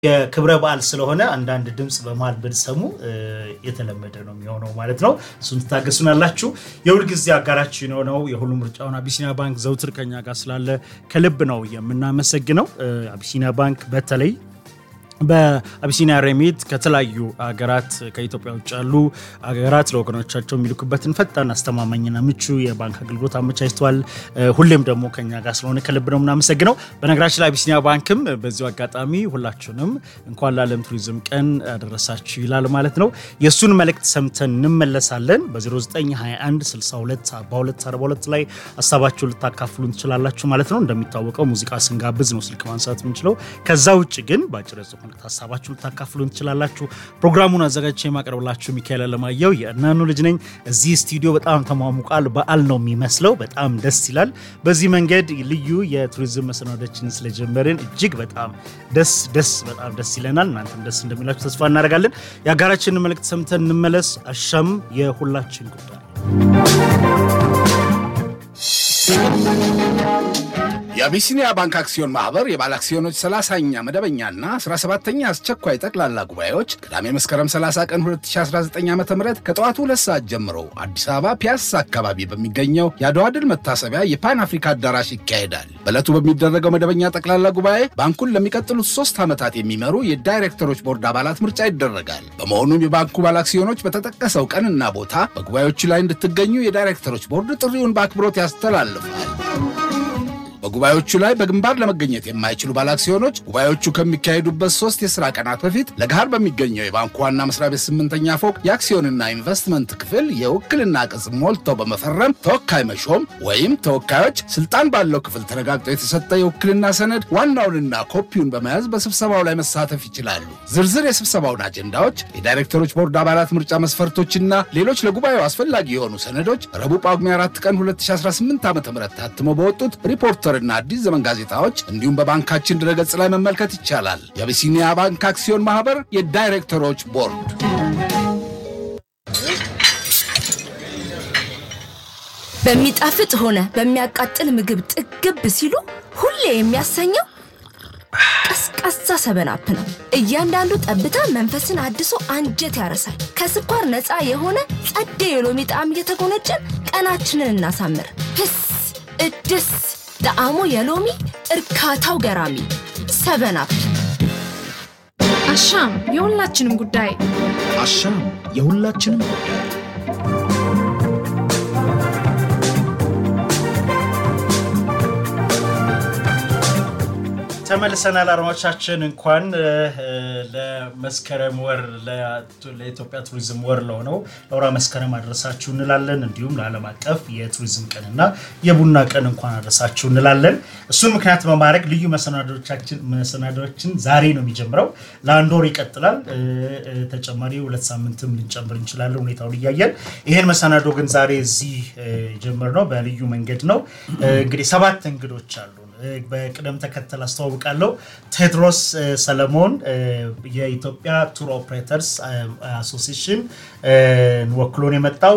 የክብረ በዓል ስለሆነ አንዳንድ ድምፅ በመሃል ብትሰሙ የተለመደ ነው የሚሆነው ማለት ነው። እሱን ትታገሱናላችሁ። የሁልጊዜ አጋራችን የሆነው የሁሉ ምርጫውን አቢሲኒያ ባንክ ዘውትር ከኛ ጋር ስላለ ከልብ ነው የምናመሰግነው። አቢሲኒያ ባንክ በተለይ በአቢሲኒያ ሬሚት ከተለያዩ ሀገራት ከኢትዮጵያ ውጭ ያሉ ሀገራት ለወገኖቻቸው የሚልኩበትን ፈጣን አስተማማኝና ምቹ የባንክ አገልግሎት አመቻችተዋል። ሁሌም ደግሞ ከኛ ጋር ስለሆነ ከልብ ነው የምናመሰግነው። በነገራችን ላይ አቢሲኒያ ባንክም በዚሁ አጋጣሚ ሁላችሁንም እንኳን ለዓለም ቱሪዝም ቀን አደረሳችሁ ይላል ማለት ነው። የእሱን መልእክት ሰምተን እንመለሳለን። በ0921 62 42 42 ላይ ሀሳባችሁን ልታካፍሉን ትችላላችሁ ማለት ነው። እንደሚታወቀው ሙዚቃ ስንጋብዝ ነው ስልክ ማንሳት የምንችለው። ከዛ ውጭ ግን በአጭር መልእክት ሀሳባችሁን ልታካፍሉን ትችላላችሁ። ፕሮግራሙን አዘጋጅቼ የማቀርብላችሁ ሚካኤል አለማየሁ የእናኑ ልጅ ነኝ። እዚህ ስቱዲዮ በጣም ተሟሙቃል። በዓል ነው የሚመስለው። በጣም ደስ ይላል። በዚህ መንገድ ልዩ የቱሪዝም መሰናዶችን ስለጀመርን እጅግ በጣም ደስ ደስ በጣም ደስ ይለናል። እናንተም ደስ እንደሚላችሁ ተስፋ እናደርጋለን። የሀገራችንን መልእክት ሰምተን እንመለስ። አሻም የሁላችን ጉዳይ የአቢሲኒያ ባንክ አክሲዮን ማህበር የባለ አክሲዮኖች 30ኛ መደበኛና 17ኛ አስቸኳይ ጠቅላላ ጉባኤዎች ቅዳሜ መስከረም 30 ቀን 2019 ዓ ም ከጠዋቱ ሁለት ሰዓት ጀምሮ አዲስ አበባ ፒያሳ አካባቢ በሚገኘው የአድዋ ድል መታሰቢያ የፓን አፍሪካ አዳራሽ ይካሄዳል። በዕለቱ በሚደረገው መደበኛ ጠቅላላ ጉባኤ ባንኩን ለሚቀጥሉት ሶስት ዓመታት የሚመሩ የዳይሬክተሮች ቦርድ አባላት ምርጫ ይደረጋል። በመሆኑም የባንኩ ባለ አክሲዮኖች በተጠቀሰው ቀንና ቦታ በጉባኤዎቹ ላይ እንድትገኙ የዳይሬክተሮች ቦርድ ጥሪውን በአክብሮት ያስተላልፋል። በጉባኤዎቹ ላይ በግንባር ለመገኘት የማይችሉ ባለአክሲዮኖች ጉባኤዎቹ ከሚካሄዱበት ሶስት የሥራ ቀናት በፊት ለገሃር በሚገኘው የባንኩ ዋና መስሪያ ቤት ስምንተኛ ፎቅ የአክሲዮንና ኢንቨስትመንት ክፍል የውክልና ቅጽ ሞልተው በመፈረም ተወካይ መሾም ወይም ተወካዮች ስልጣን ባለው ክፍል ተረጋግጦ የተሰጠ የውክልና ሰነድ ዋናውንና ኮፒውን በመያዝ በስብሰባው ላይ መሳተፍ ይችላሉ። ዝርዝር የስብሰባውን አጀንዳዎች፣ የዳይሬክተሮች ቦርድ አባላት ምርጫ መስፈርቶችና ሌሎች ለጉባኤው አስፈላጊ የሆኑ ሰነዶች ረቡዕ ጳጉሜ 4 ቀን 2018 ዓ ም ታትመው በወጡት ሪፖርተር እና አዲስ ዘመን ጋዜጣዎች እንዲሁም በባንካችን ድረገጽ ላይ መመልከት ይቻላል። የአቢሲኒያ ባንክ አክሲዮን ማህበር የዳይሬክተሮች ቦርድ። በሚጣፍጥ ሆነ በሚያቃጥል ምግብ ጥግብ ሲሉ ሁሌ የሚያሰኘው ቀዝቃዛ ሰበናፕ ነው። እያንዳንዱ ጠብታ መንፈስን አድሶ አንጀት ያረሳል። ከስኳር ነፃ የሆነ ጸደ የሎሚ ጣዕም እየተጎነጨን ቀናችንን እናሳምር። ህስ እድስ ጣዕሙ የሎሚ እርካታው ገራሚ ሰበናፕ። አሻም የሁላችንም ጉዳይ። አሻም የሁላችንም ጉዳይ። ተመልሰናል አድማጮቻችን። እንኳን ለመስከረም ወር ለኢትዮጵያ ቱሪዝም ወር ለሆነው ለወራ መስከረም አድረሳችሁ እንላለን። እንዲሁም ለዓለም አቀፍ የቱሪዝም ቀንና የቡና ቀን እንኳን አድረሳችሁ እንላለን። እሱን ምክንያት በማድረግ ልዩ መሰናዶችን ዛሬ ነው የሚጀምረው። ለአንድ ወር ይቀጥላል። ተጨማሪ ሁለት ሳምንትም ልንጨምር እንችላለን ሁኔታውን እያየን። ይህን መሰናዶ ግን ዛሬ እዚህ የጀመርነው በልዩ መንገድ ነው። እንግዲህ ሰባት እንግዶች አሉ በቅደም ተከተል አስተዋውቃለሁ። ቴድሮስ ሰለሞን የኢትዮጵያ ቱር ኦፕሬተርስ አሶሲሽን ወክሎን የመጣው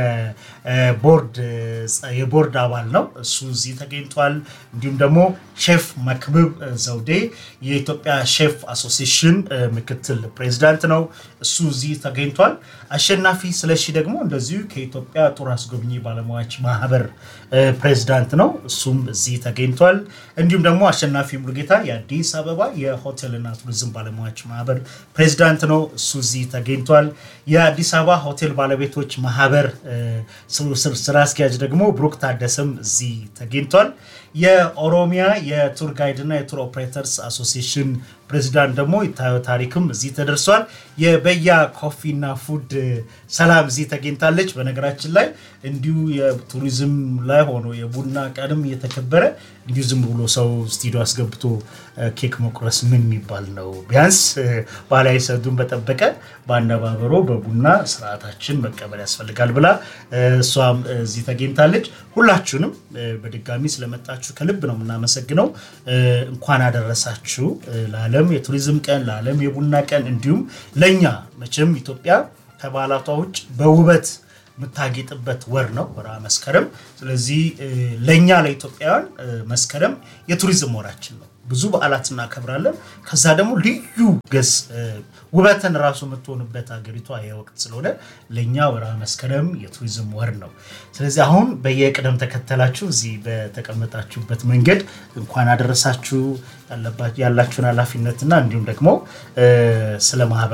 የቦርድ አባል ነው። እሱ እዚህ ተገኝቷል። እንዲሁም ደግሞ ሼፍ መክብብ ዘውዴ የኢትዮጵያ ሼፍ አሶሲሽን ምክትል ፕሬዚዳንት ነው። እሱ እዚህ ተገኝቷል። አሸናፊ ስለሺ ደግሞ እንደዚሁ ከኢትዮጵያ ቱር አስጎብኚ ባለሙያዎች ማህበር ፕሬዚዳንት ነው። እሱም እዚህ ተገኝቷል። እንዲሁም ደግሞ አሸናፊ ሙሉጌታ የአዲስ አበባ የሆቴልና ቱሪዝም ባለሙያዎች ማህበር ፕሬዚዳንት ነው። እሱ እዚህ ተገኝቷል። የአዲስ አበባ ሆቴል ባለቤቶች ማህበር ስራ አስኪያጅ ደግሞ ብሩክ ታደሰም እዚህ ተገኝቷል። የኦሮሚያ የቱር ጋይድና የቱር ኦፕሬተርስ አሶሲሽን ፕሬዚዳንት ደግሞ ይታየው ታሪክም እዚህ ተደርሷል። የበያ ኮፊና ፉድ ሰላም እዚህ ተገኝታለች። በነገራችን ላይ እንዲሁ የቱሪዝም ላይ ሆኖ የቡና ቀንም እየተከበረ እንዲሁ ዝም ብሎ ሰው ስቱዲዮ አስገብቶ ኬክ መቁረስ ምን የሚባል ነው? ቢያንስ ባህላዊ ሰዱን በጠበቀ በአነባበሮ በቡና ስርዓታችን መቀበል ያስፈልጋል ብላ እሷም እዚህ ተገኝታለች። ሁላችሁንም በድጋሚ ስለመጣችሁ ከልብ ነው የምናመሰግነው። እንኳን አደረሳችሁ ለዓለም የቱሪዝም ቀን፣ ለዓለም የቡና ቀን እንዲሁም ለእኛ መቼም ኢትዮጵያ ከባህላቷ ውጭ በውበት የምታጌጥበት ወር ነው ወርሃ መስከረም። ስለዚህ ለእኛ ለኢትዮጵያውያን መስከረም የቱሪዝም ወራችን ነው። ብዙ በዓላት እናከብራለን። ከዛ ደግሞ ልዩ ገጽ ውበትን ራሱ የምትሆንበት ሀገሪቷ የወቅት ስለሆነ ለእኛ ወርሃ መስከረም የቱሪዝም ወር ነው። ስለዚህ አሁን በየቅደም ተከተላችሁ እዚህ በተቀመጣችሁበት መንገድ እንኳን አደረሳችሁ ያላችሁን ኃላፊነትና እንዲሁም ደግሞ ስለ ማህበር